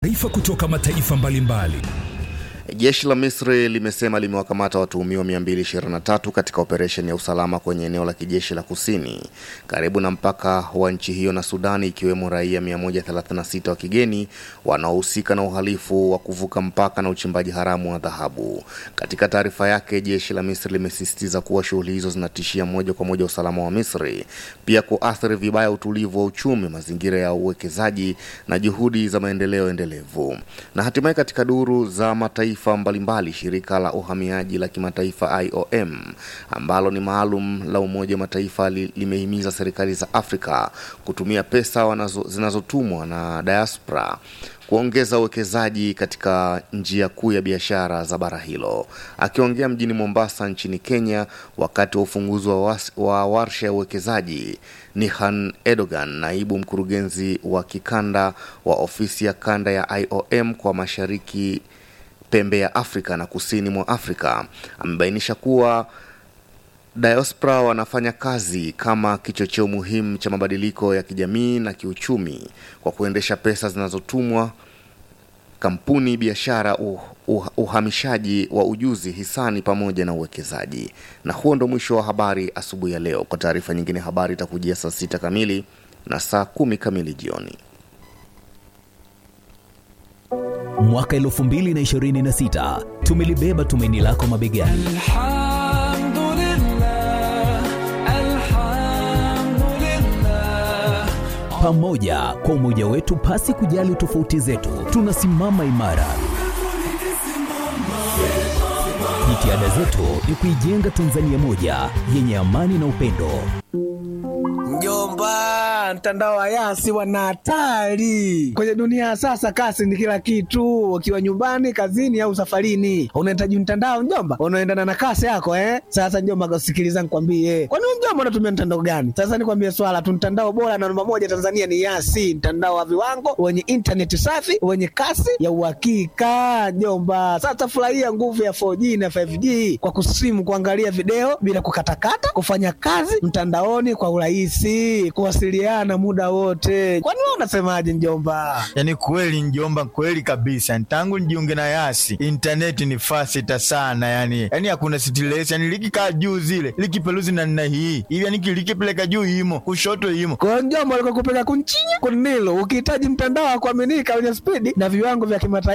Taarifa kutoka mataifa mbalimbali. Jeshi la Misri limesema limewakamata watuhumiwa 223 katika operesheni ya usalama kwenye eneo la kijeshi la kusini karibu na mpaka wa nchi hiyo na Sudani, ikiwemo raia 136 wa kigeni wanaohusika na uhalifu wa kuvuka mpaka na uchimbaji haramu wa dhahabu. Katika taarifa yake, jeshi la Misri limesisitiza kuwa shughuli hizo zinatishia moja kwa moja usalama wa Misri, pia kuathiri vibaya utulivu wa uchumi, mazingira ya uwekezaji na juhudi za maendeleo endelevu. Na hatimaye katika duru za mataifa mbalimbali, shirika la uhamiaji la kimataifa IOM ambalo ni maalum la Umoja wa Mataifa li, limehimiza serikali za Afrika kutumia pesa wanazo, zinazotumwa na diaspora kuongeza uwekezaji katika njia kuu ya biashara za bara hilo. Akiongea mjini Mombasa nchini Kenya wakati wa ufunguzi wa, was, wa warsha ya uwekezaji, Nihan Edogan, naibu mkurugenzi wa kikanda wa ofisi ya kanda ya IOM kwa mashariki pembe ya Afrika na kusini mwa Afrika amebainisha kuwa diaspora wanafanya kazi kama kichocheo muhimu cha mabadiliko ya kijamii na kiuchumi kwa kuendesha pesa zinazotumwa kampuni, biashara, uh, uh, uhamishaji wa ujuzi, hisani pamoja na uwekezaji. Na huo ndo mwisho wa habari asubuhi ya leo. Kwa taarifa nyingine, habari itakujia saa sita kamili na saa kumi kamili jioni. Mwaka 2026 tumelibeba tumaini lako mabegani. Alhamdulillah, alhamdulillah. Pamoja kwa umoja wetu, pasi kujali tofauti zetu, tunasimama imara. Jitihada zetu ni kuijenga Tanzania moja yenye amani na upendo. Mjomba, mtandao wa Yasi wana hatari kwenye dunia ya sasa. Kasi ni kila kitu, ukiwa nyumbani, kazini au safarini, unahitaji mtandao mjomba, unaendana na kasi yako eh. Sasa mjomba, sikiliza nikwambie, kwani wewe mjomba unatumia mtandao gani? Sasa nikwambie swala tu, mtandao bora na namba moja Tanzania ni Yasi, mtandao wa viwango wenye intaneti safi wenye kasi ya uhakika mjomba. Sasa furahia nguvu ya 4G na 5G kwa kusimu, kuangalia video bila kukatakata, kufanya kazi mtandaoni kwa urahisi, kuwasiliana muda wote. Kwani wewe unasemaje mjomba? Yaani kweli njomba, kweli kabisa. Tangu nijiunge na Yasi intaneti ni fasita sana, yani yani hakuna stress, yani likikaa juu zile likipeluzi na nina hii hivi, yani likipeleka juu imo kushoto imo Kwa hiyo mjomba, alikuwa kupeleka kunchinya kunilo, ukihitaji mtandao wa kuaminika wenye spidi na viwango vya kimataifa